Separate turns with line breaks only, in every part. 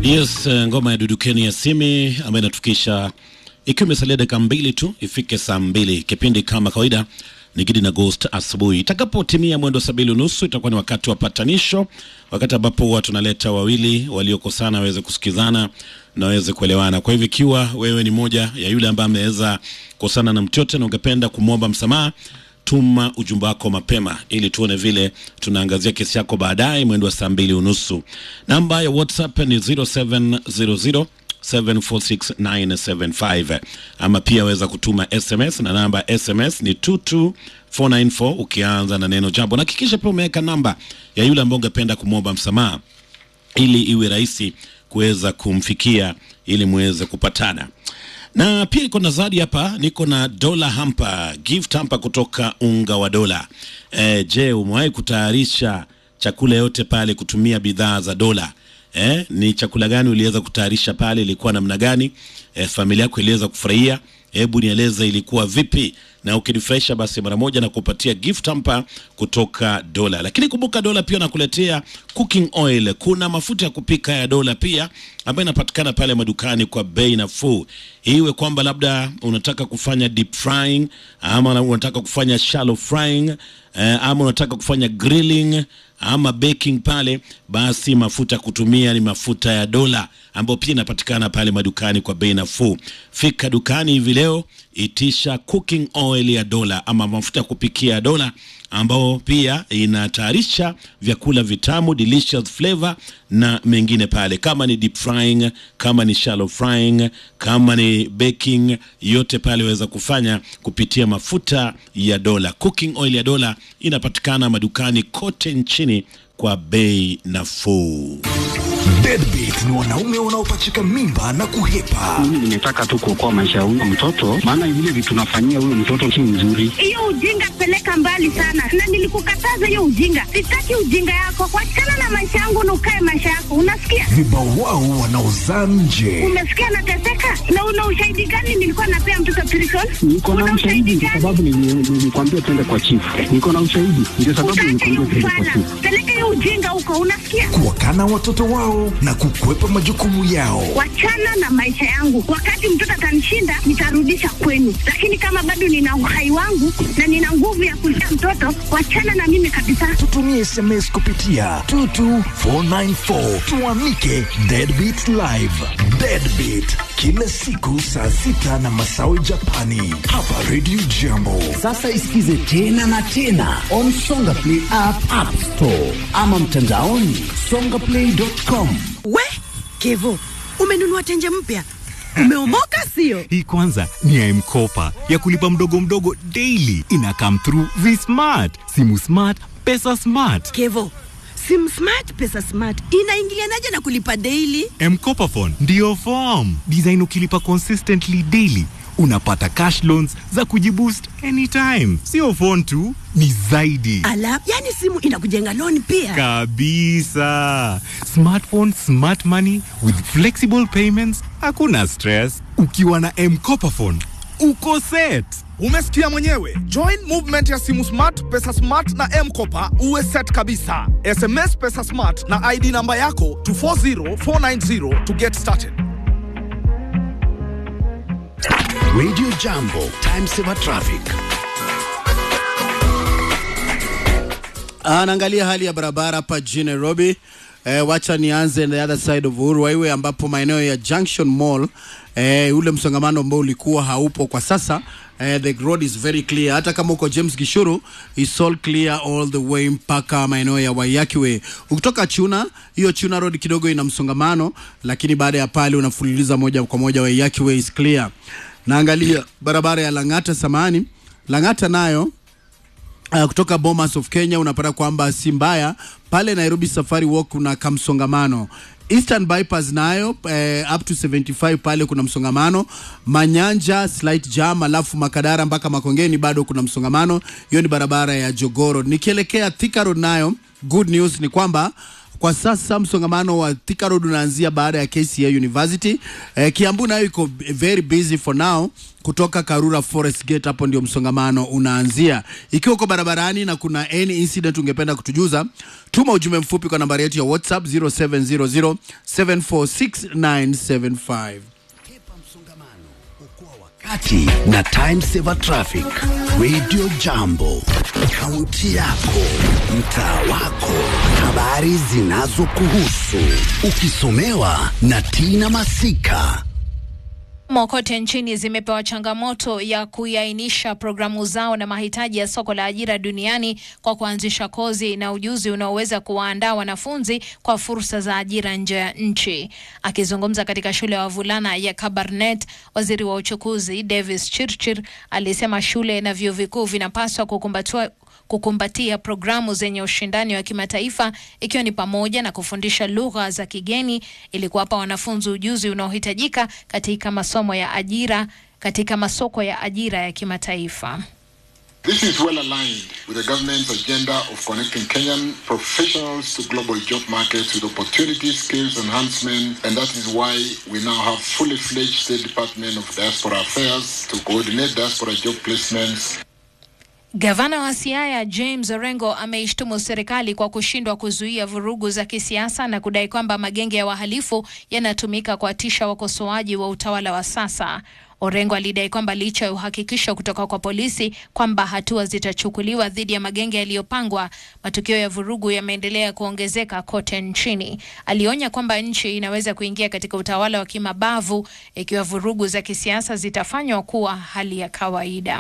Yes, eh, ngoma ya Dudukeni ya Simi ambayo inatufikisha ikiwa imesalia dakika mbili tu ifike saa mbili. Kipindi kama kawaida ni Gidi na Ghost asubuhi. Itakapotimia mwendo saa mbili unusu itakuwa ni wakati wa patanisho, wakati ambapo huwa tunaleta wawili waliokosana waweze kusikizana na waweze kuelewana. Kwa hivyo ikiwa wewe ni moja ya yule ambaye ameweza kukosana na mtu yote na ungependa kumwomba msamaha tuma ujumbe wako mapema ili tuone vile tunaangazia kesi yako baadaye mwendo wa saa mbili unusu. Namba ya WhatsApp ni 0700 746975 ama pia weza kutuma SMS na namba ya SMS ni 22494 ukianza na neno jambo, na hakikisha pia umeweka namba ya yule ambaye ungependa kumwomba msamaha ili iwe rahisi kuweza kumfikia ili muweze kupatana na pia niko na zawadi hapa, niko na dola hampa, gift hampa kutoka unga wa dola. E, je, umewahi kutayarisha chakula yote pale kutumia bidhaa za dola? E, ni chakula gani uliweza kutayarisha pale? Ilikuwa namna gani? E, familia yako iliweza kufurahia? Hebu nieleze ilikuwa vipi, na ukinifurahisha basi mara moja na kupatia gift hampa kutoka Dola. Lakini kumbuka Dola pia nakuletea cooking oil. Kuna mafuta ya kupika ya Dola pia ambayo inapatikana pale madukani kwa bei nafuu. Iwe kwamba labda unataka kufanya deep frying ama unataka kufanya shallow frying eh, ama unataka kufanya grilling ama baking pale, basi mafuta ya kutumia ni mafuta ya Dola ambayo pia inapatikana pale madukani kwa bei nafuu. Fika dukani hivi leo, itisha cooking oil ya Dola ama mafuta ya kupikia ya Dola ambao pia inatayarisha vyakula vitamu delicious flavor na mengine pale, kama ni deep frying, kama ni shallow frying, kama ni baking, yote pale waweza kufanya kupitia mafuta ya Dola. Cooking oil ya Dola inapatikana madukani kote nchini kwa bei nafuu.
Deadbeat ni wanaume wanaopachika mimba na kuhepa.
Mimi nimetaka tu kuokoa maisha ya huyo mtoto, maana vile vitu tunafanyia huyo mtoto si mzuri.
hiyo ujinga peleka mbali sana, na nilikukataza hiyo ujinga. Sitaki ujinga yako, wachana na maisha yangu na ukae maisha yako, unasikia?
Vibawao wanaozaa nje.
Umesikia nateseka, na una ushahidi gani? Nilikuwa napea mtoto prison.
Niko na
Una
ushahidi kwa
gani?
sababu nili- nilikwambia twende kwa chifu. Niko na ushahidi ndio sababu
Utaacha
nilikwambia
hiyo
twende kwa
ufala,
chifu.
peleka hiyo ujinga huko, unasikia?
Kuwakana watoto wao na kukwepa majukumu yao.
Wachana na maisha yangu. Wakati mtoto atanishinda, nitarudisha kwenu, lakini kama bado nina uhai wangu na nina nguvu ya kulea mtoto, wachana na mimi kabisa.
Tutumie SMS kupitia 22494 tuamike Deadbeat Live. Deadbeat kila siku saa sita na masawe Japani hapa Radio Jambo.
Sasa isikize tena na tena on Songa Play app, app store ama mtandaoni songaplay.com.
We Kevo, umenunua tenje mpya, umeomoka sio?
Hii kwanza ni ya M-Kopa ya kulipa mdogo mdogo daily. Ina come through V-Smart, simu smart, pesa smart.
Kevo, sim smart pesa smart inaingilianaje na kulipa daily?
M-Kopa phone ndiyo form design. Ukilipa consistently daily unapata cash loans za kujiboost anytime. Sio phone tu, ni zaidi
Ala, yani simu inakujenga loan pia.
kabisa. Smartphone, smart money with flexible payments, hakuna stress. Ukiwa na M-Kopa phone uko set.
Umesikia mwenyewe. Join movement ya simu smart, pesa smart na M-Kopa uwe set kabisa. SMS pesa smart na ID namba yako to 40490 to get started.
Radio Jambo, time saver traffic.
Anaangalia hali ya barabara hapa jijini Nairobi. Eh, wacha nianze the other side of Uhuru Highway ambapo maeneo ya Junction Mall eh, ule msongamano ambao ulikuwa haupo kwa sasa. Eh, the road is very clear. Hata kama uko James Gishuru is all clear all the way mpaka maeneo ya Waiyaki Way. Ukitoka Chuna, hiyo Chuna road kidogo ina msongamano, lakini baada ya pale unafululiza moja kwa moja Waiyaki Way is clear. Naangalia barabara ya Lang'ata samani. Lang'ata nayo Uh, kutoka Bomas of Kenya unapata kwamba si mbaya pale Nairobi Safari Walk kuna kamsongamano. Eastern Bypass nayo eh, up to 75 pale kuna msongamano. Manyanja slight jam, alafu Makadara mpaka Makongeni bado kuna msongamano. Hiyo ni barabara ya Jogoro. Nikielekea Thika Road nayo good news ni kwamba Kwa sasa msongamano wa Thika Road unaanzia baada ya KCA University. Eh, Kiambu nayo iko very busy for now kutoka Karura Forest Gate, hapo ndio msongamano unaanzia. Ikiwa uko barabarani na kuna any incident ungependa kutujuza, tuma ujumbe mfupi kwa nambari yetu ya WhatsApp 0700 746
Kati na Time Saver Traffic. Radio Jambo. Kaunti yako, mtaa wako, habari zinazokuhusu. Ukisomewa na Tina Masika.
Mo kote nchini zimepewa changamoto ya kuiainisha programu zao na mahitaji ya soko la ajira duniani kwa kuanzisha kozi na ujuzi unaoweza kuwaandaa wanafunzi kwa fursa za ajira nje ya nchi. Akizungumza katika shule ya wavulana ya Kabarnet, waziri wa uchukuzi Davis Chirchir alisema shule na vyuo vikuu vinapaswa kukumbatua kukumbatia programu zenye ushindani wa kimataifa ikiwa ni pamoja na kufundisha lugha za kigeni ili kuwapa wanafunzi ujuzi unaohitajika katika masomo ya ajira katika masoko ya ajira ya kimataifa.
This is well aligned with the government's agenda of connecting Kenyan professionals to global job markets with opportunity, skills enhancement, and that is why we now have fully fledged State Department of Diaspora Affairs to coordinate diaspora job placements
Gavana wa Siaya James Orengo ameishtumu serikali kwa kushindwa kuzuia vurugu za kisiasa na kudai kwamba magenge ya wahalifu yanatumika kuwatisha wakosoaji wa utawala wa sasa. Orengo alidai kwamba licha ya uhakikisho kutoka kwa polisi kwamba hatua zitachukuliwa dhidi ya magenge yaliyopangwa, matukio ya vurugu yameendelea kuongezeka kote nchini. Alionya kwamba nchi inaweza kuingia katika utawala wa kimabavu ikiwa vurugu za kisiasa zitafanywa kuwa hali ya kawaida.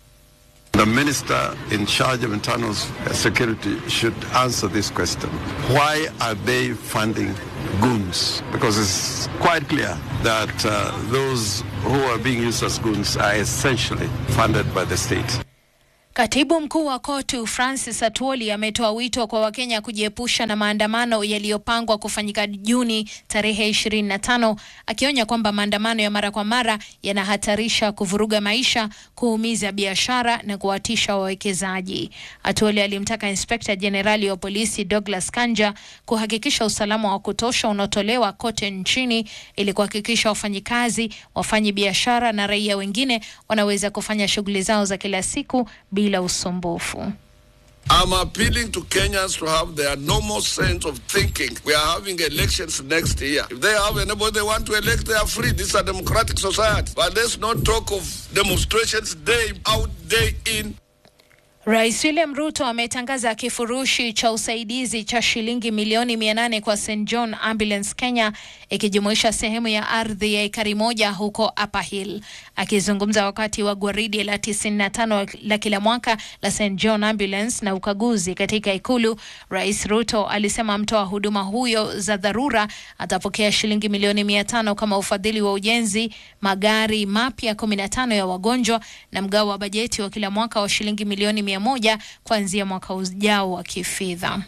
The minister in charge of internal security should answer this question. Why are they funding goons? Because it's quite clear that uh, those who are being used as goons are essentially funded by the state.
Katibu mkuu wa KOTU Francis Atwoli ametoa wito kwa Wakenya kujiepusha na maandamano yaliyopangwa kufanyika Juni tarehe 25, akionya kwamba maandamano ya mara kwa mara yanahatarisha kuvuruga maisha, kuumiza biashara na kuwatisha wawekezaji. Atwoli alimtaka inspekta jenerali wa polisi Douglas Kanja kuhakikisha usalama wa kutosha unaotolewa kote nchini ili kuhakikisha wafanyikazi, wafanyi biashara na raia wengine wanaweza kufanya shughuli zao za kila siku bila usumbufu.
I'm appealing to Kenyans to have their normal sense of thinking. We are having elections next year. If they have anybody they want to elect, they are free. This is a democratic society. But let's not talk of demonstrations day out, day in.
Rais William Ruto ametangaza kifurushi cha usaidizi cha shilingi milioni mia nane kwa St John Ambulance Kenya ikijumuisha sehemu ya ardhi ya ekari moja huko Upper Hill. Akizungumza wakati wa gwaridi la 95 la kila mwaka la St John Ambulance na ukaguzi katika ikulu, Rais Ruto alisema mtoa huduma huyo za dharura atapokea shilingi milioni mia tano kama ufadhili wa ujenzi, magari mapya 15 ya wagonjwa na mgao wa bajeti wa kila mwaka wa shilingi milioni mia moja kuanzia mwaka ujao wa kifedha.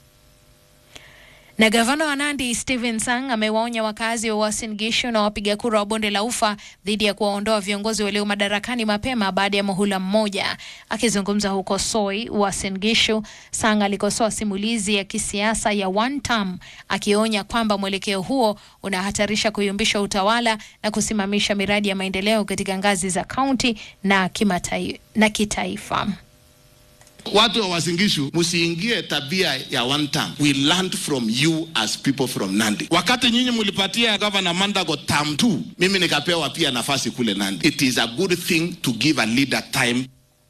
Na gavana wa Nandi Stephen Sang amewaonya wakazi wa Uasin Gishu na wapiga kura wa bonde la Ufa dhidi ya kuwaondoa viongozi walio madarakani mapema baada ya muhula mmoja. Akizungumza huko Soi, Uasin Gishu, Sang alikosoa simulizi ya kisiasa ya one term, akionya kwamba mwelekeo huo unahatarisha kuyumbisha utawala na kusimamisha miradi ya maendeleo katika ngazi za kaunti na kimatai, na kitaifa.
Watu wa Wasingishu, msiingie tabia ya one term. We learned from you as people from Nandi. Wakati nyinyi mlipatia Governor Mandago term 2, mimi nikapewa pia nafasi kule Nandi. It is a good thing to give a leader time.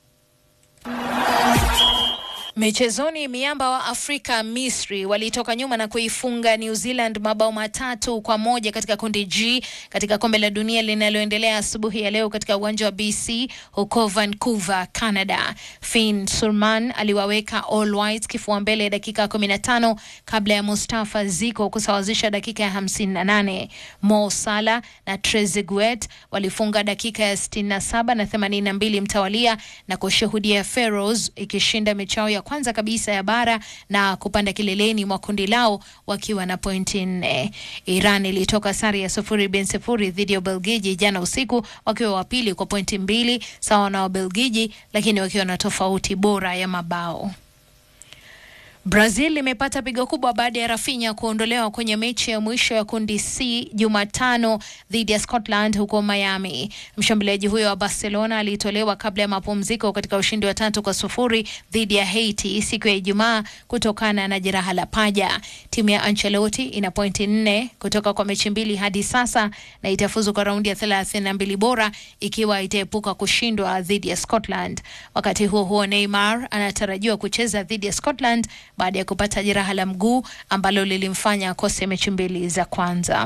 Michezoni, miamba wa Afrika Misri walitoka nyuma na kuifunga New Zealand mabao matatu kwa moja katika kundi G katika kombe la dunia linaloendelea asubuhi ya leo katika uwanja wa BC huko Vancouver, Canada. Finn Surman aliwaweka All Whites kifua mbele dakika 15 kabla ya Mustafa Ziko kusawazisha dakika ya 58. Mo Salah na Trezeguet walifunga dakika ya 67 na 82 mtawalia na kushuhudia Pharaohs ikishinda michao ya kwanza kabisa ya bara na kupanda kileleni mwa kundi lao wakiwa na pointi nne. Iran ilitoka sare ya sufuri bin sifuri dhidi ya Ubelgiji jana usiku wakiwa wa pili kwa pointi mbili sawa na Wabelgiji, lakini wakiwa na tofauti bora ya mabao. Brazil imepata pigo kubwa baada ya Rafinha kuondolewa kwenye mechi ya mwisho ya kundi C Jumatano dhidi ya Scotland huko Miami. Mshambuliaji huyo wa Barcelona alitolewa kabla ya mapumziko katika ushindi wa tatu kwa sufuri dhidi ya Haiti siku ya Ijumaa kutokana na jeraha la paja. Timu ya Ancelotti ina pointi nne kutoka kwa mechi mbili hadi sasa na itafuzu kwa raundi ya thelathini na mbili bora ikiwa itaepuka kushindwa dhidi ya Scotland. Wakati huo huo, Neymar anatarajiwa kucheza dhidi ya Scotland baada ya kupata jeraha la mguu ambalo lilimfanya akose mechi mbili za kwanza.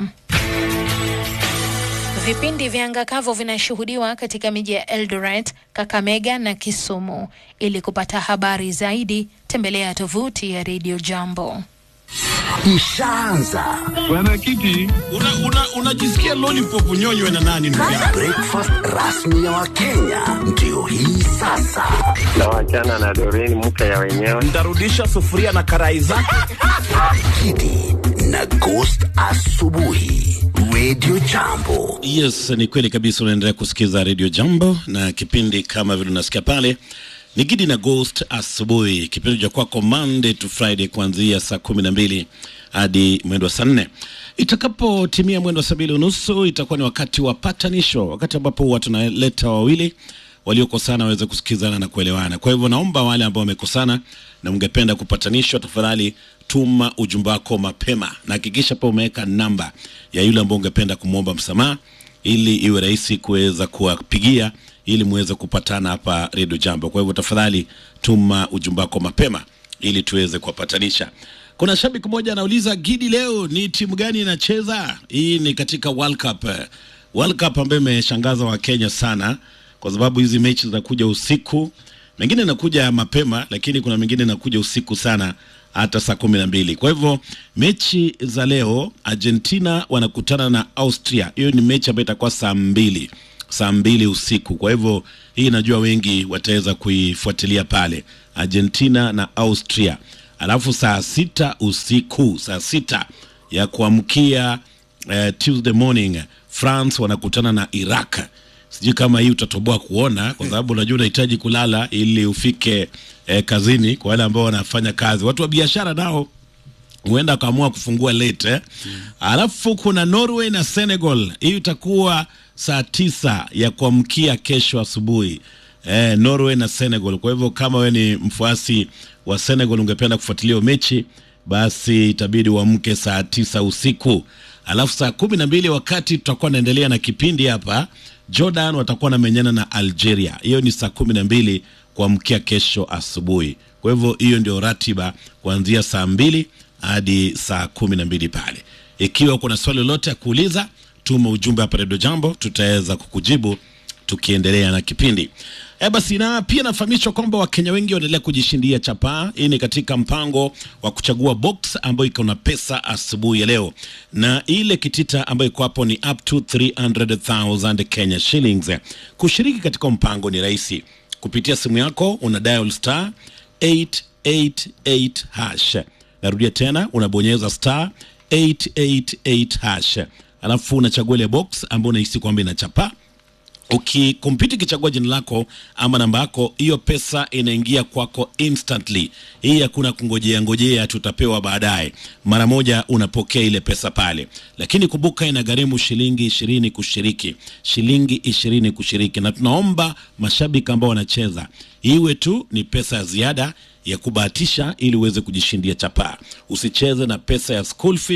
Vipindi vya anga kavu vinashuhudiwa katika miji ya Eldoret, Kakamega na Kisumu. Ili kupata habari zaidi, tembelea tovuti ya Radio Jambo.
Ishaanza
Bwana Kiti, unajisikia una, una lollipop unyonywe na nani ndugu yangu?
breakfast rasmi ya Wakenya ndio hii sasa.
na wachana na Doreen mke ya wenyewe.
Ntarudisha sufuria na karai zake. Kidi na Ghost asubuhi, Radio Jambo.
Yes, ni kweli kabisa. Unaendelea kusikiza Radio Jambo na kipindi kama vile unasikia pale ni Gidi na Ghost asubuhi, kipindi cha kwako Monday to Friday kuanzia saa kumi na mbili hadi mwendo wa saa nne. Itakapotimia mwendo wa saa mbili unusu itakuwa ni wakati wa patanisho, wakati ambapo huwa tunaleta wawili waliokosana waweze kusikizana na kuelewana. Kwa hivyo naomba wale ambao wamekosana na mngependa kupatanishwa, tafadhali tuma ujumbe wako mapema na hakikisha pia umeweka namba ya yule ambao ungependa kumwomba msamaha ili iwe rahisi kuweza kuwapigia ili muweze kupatana hapa Radio Jambo. Kwa hivyo tafadhali tuma ujumbe wako mapema ili tuweze kuwapatanisha. Kuna shabiki mmoja anauliza, Gidi, leo ni timu gani inacheza? Hii ni katika World Cup. World Cup ambayo imeshangaza Wakenya sana kwa sababu hizi mechi zinakuja usiku, mengine inakuja mapema, lakini kuna mengine inakuja usiku sana hata saa kumi na mbili. Kwa hivyo mechi za leo, Argentina wanakutana na Austria. Hiyo ni mechi ambayo itakuwa saa mbili saa mbili usiku. Kwa hivyo hii najua wengi wataweza kuifuatilia pale, Argentina na Austria. Alafu saa sita usiku, saa sita ya kuamkia eh, Tuesday morning, France wanakutana na Iraq. Sijui kama hii utatoboa kuona, kwa sababu unajua unahitaji kulala ili ufike eh, kazini. Kwa wale ambao wanafanya kazi, watu wa biashara nao huenda wakaamua kufungua late eh? Alafu kuna Norway na Senegal, hii itakuwa saa tisa ya kuamkia kesho asubuhi eh, Norway na Senegal. Kwa hivyo kama wewe ni mfuasi wa Senegal ungependa kufuatilia hiyo mechi, basi itabidi uamke saa tisa usiku. Alafu saa kumi na mbili wakati tutakuwa naendelea na kipindi hapa, Jordan watakuwa namenyana na Algeria. Hiyo ni saa kumi na mbili kuamkia kesho asubuhi. Kwa hivyo hiyo ndio ratiba kuanzia saa mbili hadi saa kumi na mbili pale. Ikiwa kuna swali lolote ya kuuliza, tuma ujumbe hapa Redio Jambo, tutaweza kukujibu tukiendelea na kipindi. E basi, na pia nafahamishwa kwamba Wakenya wengi wanaendelea kujishindia chapaa. Hii ni katika mpango wa kuchagua box ambayo iko na pesa asubuhi ya leo, na ile kitita ambayo iko hapo ni up to 300,000 Kenya shillings. Kushiriki katika mpango ni rahisi, kupitia simu yako una dial star 888 hash. Narudia tena, unabonyeza star 888 hash, alafu unachagua ile box ambayo unahisi kwamba inachapa ukikompyuta ikichagua jina lako ama namba yako, hiyo pesa inaingia kwako instantly. Hii hakuna kungojea ngojea, tutapewa baadaye. Mara moja unapokea ile pesa pale, lakini kumbuka, inagharimu shilingi ishirini kushiriki, shilingi ishirini kushiriki, na tunaomba mashabiki ambao wanacheza iwe tu ni pesa ya ziada ya kubahatisha ili uweze kujishindia chapaa. Usicheze na pesa ya school fee